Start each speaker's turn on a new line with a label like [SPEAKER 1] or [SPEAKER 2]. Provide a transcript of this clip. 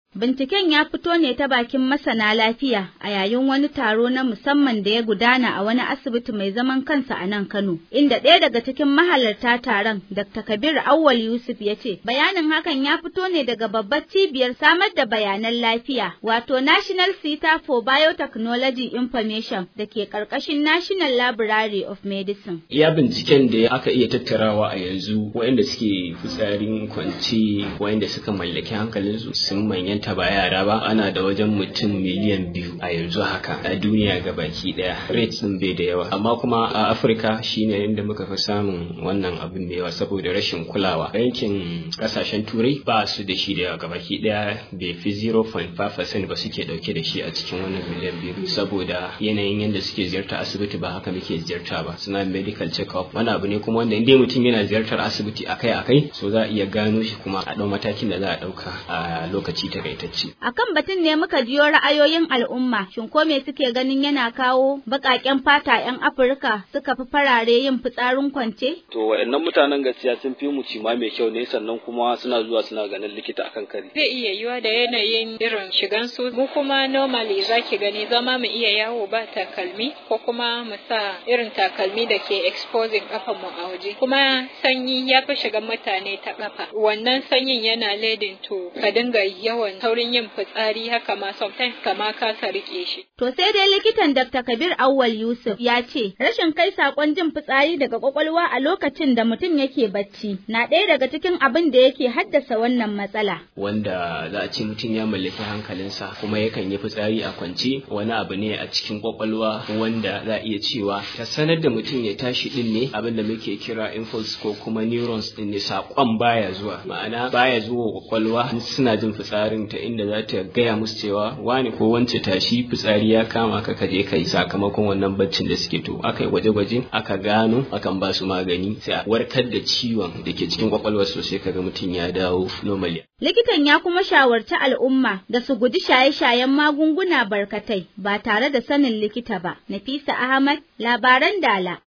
[SPEAKER 1] Binciken ya fito ne ta bakin masana lafiya a yayin wani taro na musamman da ya gudana a wani asibiti mai zaman kansa a nan Kano, inda ɗaya daga cikin mahalarta taron Dr. Kabir Awwal Yusuf ya ce, bayanin hakan ya fito ne daga babbar cibiyar samar da bayanan lafiya, wato National Center for Biotechnology Information da ke ƙarƙashin National Library of Medicine.
[SPEAKER 2] Iya binciken da aka iya tattarawa a yanzu waɗanda suke fitsarin kwanci waɗanda suka mallaki hankalinsu sun manyanta ba yara ba ana da wajen mutum miliyan biyu a yanzu haka a duniya baki daya rate din bai da yawa amma kuma a afirka shine inda muka fi samun wannan abin da yawa saboda rashin kulawa yankin kasashen turai ba su da shi da yawa gabaki daya bai fi 0.5% ba suke dauke da shi a cikin wannan miliyan biyu saboda yanayin yadda suke ziyarta asibiti ba haka muke ziyarta ba suna medical check up wani abu ne kuma wanda inda mutum yana ziyartar asibiti akai akai so za a iya gano shi kuma a dau matakin da za a dauka a lokaci takaitacce
[SPEAKER 1] Akan batun ne muka jiyo ra'ayoyin al'umma, shin ko me suke ganin yana kawo baƙaƙen fata 'yan Afirka suka fi farare yin fitsarin kwance?
[SPEAKER 3] To waɗannan mutanen gaskiya sun fi mu cima mai kyau ne sannan kuma suna zuwa suna ganin likita akan kari.
[SPEAKER 4] Zai iya yiwa da yanayin irin shigan su mu kuma normally zaki gani zama mu iya yawo ba takalmi ko kuma mu sa irin takalmi da ke exposing kafan mu a waje. Kuma sanyi ya fi shigan mutane ta kafa. Wannan sanyin yana leading to ka dinga yawan saurin yin fitsari haka ma sometimes kama kasa rike shi.
[SPEAKER 1] To sai dai likitan Dr. Kabir Awwal Yusuf ya ce rashin kai sakon jin fitsari daga kwakwalwa a lokacin da mutum yake bacci na ɗaya daga cikin abin da yake haddasa wannan matsala.
[SPEAKER 2] Wanda za a ce mutum ya mallaki hankalinsa kuma yakan yi fitsari a kwance wani abu ne a cikin kwakwalwa wanda za a iya cewa ta sanar da mutum ya tashi din ne abin da muke kira impulse ko kuma neurons din ne sakon baya zuwa ma'ana baya zuwa kwakwalwa suna jin fitsarin ta inda za ta gaya musu cewa wani ko wance tashi fitsari ya kama ka ka je kai sakamakon wannan baccin da suke to aka yi gwaje-gwaje aka gano akan ba su magani sai a warkar da ciwon da ke cikin kwakwalwar sosai kaga mutum ya dawo normally.
[SPEAKER 1] Likitan ya kuma shawarci al'umma da su guji shaye-shayen magunguna barkatai ba tare da sanin likita ba. Nafisa Ahmad, labaran Dala.